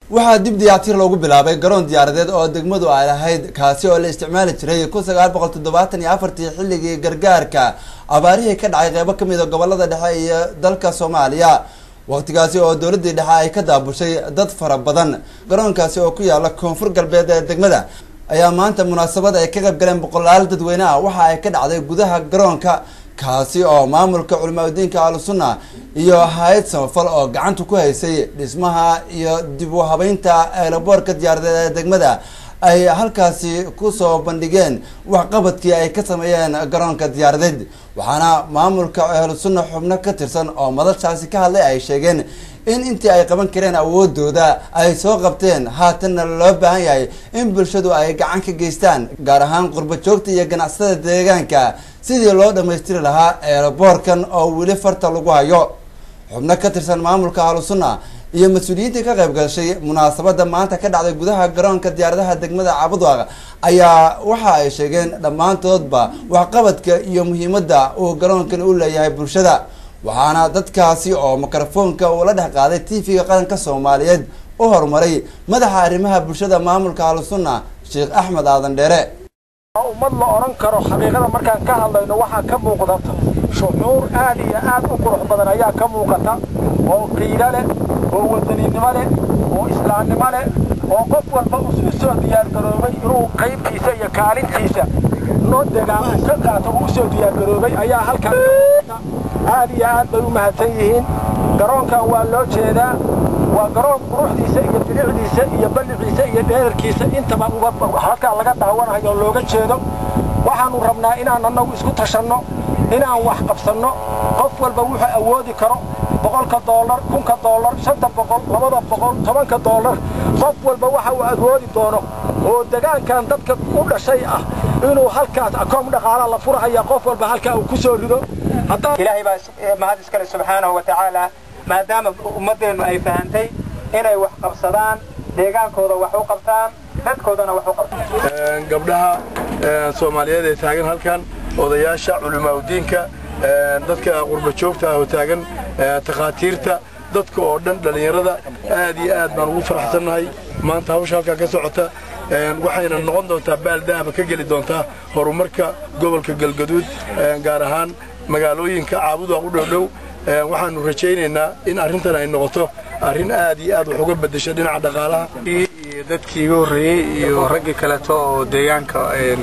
waxaa dib dayactir loogu bilaabay garoon diyaaradeed oo degmadu ay lahayd kaasi oo la isticmaali jiray kun sagaal boqol toddobaatan iyo afartii xilligii gargaarka abaarihii ka dhacay qeybo kamid a gobolada dhexe iyo dalka soomaaliya waqtigaasi oo dowladii dhexe ay ka daabushay dad fara badan garoonkaasi oo ku yaala koonfur galbeed ee degmada ayaa maanta munaasabad ay ka qayb galeen boqolaal dadweyne ah waxa ay ka dhacday gudaha garoonka kaasi oo maamulka culimaadudiinka ahlusunna iyo hay-ad samafal oo gacanta ku haysay dhismaha iyo dib u habeynta eelaboorka diyaaradeed ee degmada ay halkaasi kusoo bandhigeen waxqabadkii ay ka sameeyeen garoonka diyaaradeed waxaana maamulka ahlusunna xubno ka tirsan oo madashaasi ka hadlay ay sheegeen in intii ay qaban kareen awoodooda ay soo qabteen haatanna loo baahan yahay in bulshadu ay gacan ka geystaan gaar ahaan qurba joogta iyo ganacsatada deegaanka sidii loo dhammaystiri lahaa eelaboorkan oo weli farta lagu hayo xubno ka tirsan maamulka ahlusunna iyo mas-uuliyiintii ka qayb gashay munaasabada maanta ka dhacday gudaha garoonka diyaaradaha degmada cabudwaaq ayaa waxa ay sheegeen dhammaantoodba waxqabadka iyo muhiimadda uu garoonkan u leeyahay bulshada waxaana dadkaasi oo mikrofoonka uu la dhex qaaday t v-ga qaranka soomaaliyeed u horumaray madaxa arrimaha bulshada maamulka ahlusunna sheekh axmed aadan dheere ummad la odhan karo xaqiiqada markaan ka hadlayno waxaa ka muuqda shucuur aad iyo aad u qurux badan ayaa ka muuqata oo qiiro leh oo wadaninimo leh oo islaamnimo leh oo qof walba u soo diyaargaroobay inuu qaybtiisa iyo kaalintiisa noo degaan ka qaato uu usoo diyaargaroobay ayaa halkan aad iyo aad bay u mahadsan yihiin garoonkan waa loo jeedaa waa garoon quruxdiisa iyo bilicdiisa iyo balliciisa iyo dheerarkiisa intaba halkaa laga daawanayo oo looga jeedo waxaannu rabnaa inaan annagu isku tashanno inaan wax qabsanno qof walba wuxuu awoodi karo boqolka doolar kunka doolar shanta boqol labada boqol tobanka doolar qof walba waxa uu awoodi doono oo degaankan dadka u dhashay ah inuu halkaas akoom dhaqaalaa la furahaya qof walba halkaa uu ku soo rido ilaahay baa mahad iskale subxaanahu wa tacaala maadaama ummaddeennu ay fahantay inay wax qabsadaan deegaankooda wax u qabtaan dadkoodana wax u qabtaan gabdhaha soomaaliyeed ee taagan halkan odayaasha culimaadudiinka dadka qurba joogta ah oo taagan takhaatiirta dadka oo dhan dhallinyarada aad iyo aad baan ugu faraxsannahay maanta hawsha halkaa ka socota waxayna noqon doontaa baaldahaba ka geli doontaa horumarka gobolka galgaduud gaar ahaan magaalooyinka caabudaa u dhowdhow waxaannu rajaynaynaa in arrintan ay noqoto arrin aad iyo aad wax uga beddesha dhinaca dhaqaalaha iyo dadkii iga horreeyey iyo raggii kaleeto oo deegaanka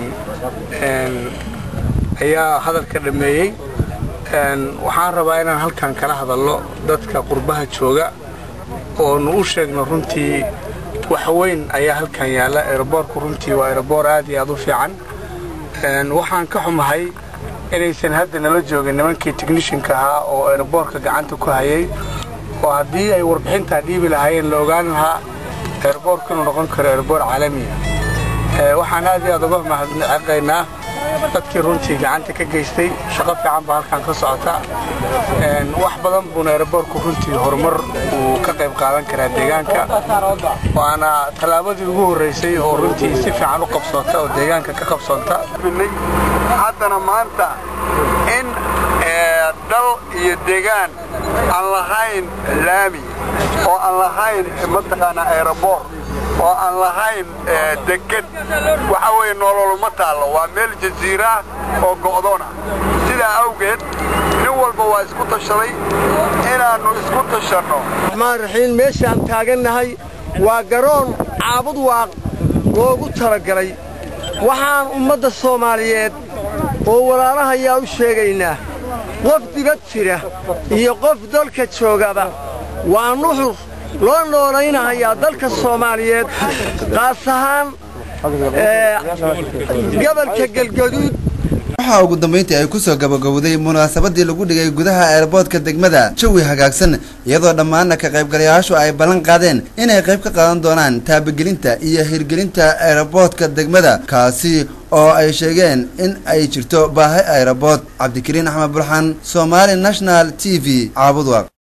ayaa hadalka dhammeeyey waxaan rabaa inaan halkan kala hadalno dadka qurbaha jooga oonu u sheegno runtii wax weyn ayaa halkan yaalla eroboorku runtii waa eroboor aad iyo aad u fiican waxaan ka xumahay inaysan hadda nala joogin nimankii technishinka ahaa oo eroboorka gacanta ku hayay oo haddii ay warbixintaa dhiibi lahaayeen la ogaan lahaa eroboorku inuu noqon karo eroboor caalamiya waxaan aad iyo aad uga mahadnaqaynaa dadkii runtii gacanta ka geystay shaqo fiican baa halkan ka socota wax badan buuna eroboorku runtii horumar uu ka qayb qaadan karaa deegaanka waana tallaabadii ugu horraysay oo runtii si fiican u qabsoota oo deegaanka ka qabsoonta haddana maanta in dal iyo deegaan aan lahayn laami oo aan lahayn mataqaanaa aeroboor oo aan lahayn deged waxa weeye nololuma taallo waa meel jasiiraah oo go'doona sidaa awgeed nin walba waa isku tashaday inaannu isku tashanno raxmaan raxiim meeshaan taagannahay waa garoon caabud waaq loogu talagalay waxaan ummadda soomaaliyeed oo walaalahayaa u sheegaynaa qof dibad jira iyo qof dalka joogaba waa nuxur loo noolaynahayaa dalka soomaaliyeed qaas ahaan gobolka galgaduud waxaa ugu dambeyntii ay kusoo gabagowday munaasabadii lagu dhigay gudaha eerboodka degmada jawi hagaagsan iyadoo dhammaana ka qaybgalayaashu ay ballan qaadeen inay qayb ka qaadan doonaan taabagelinta iyo hirgelinta eerboodka degmada kaasi oo ay sheegeen in ay jirto baahi aerobood cabdikariin axmed burxan somaali national t v caabudwaq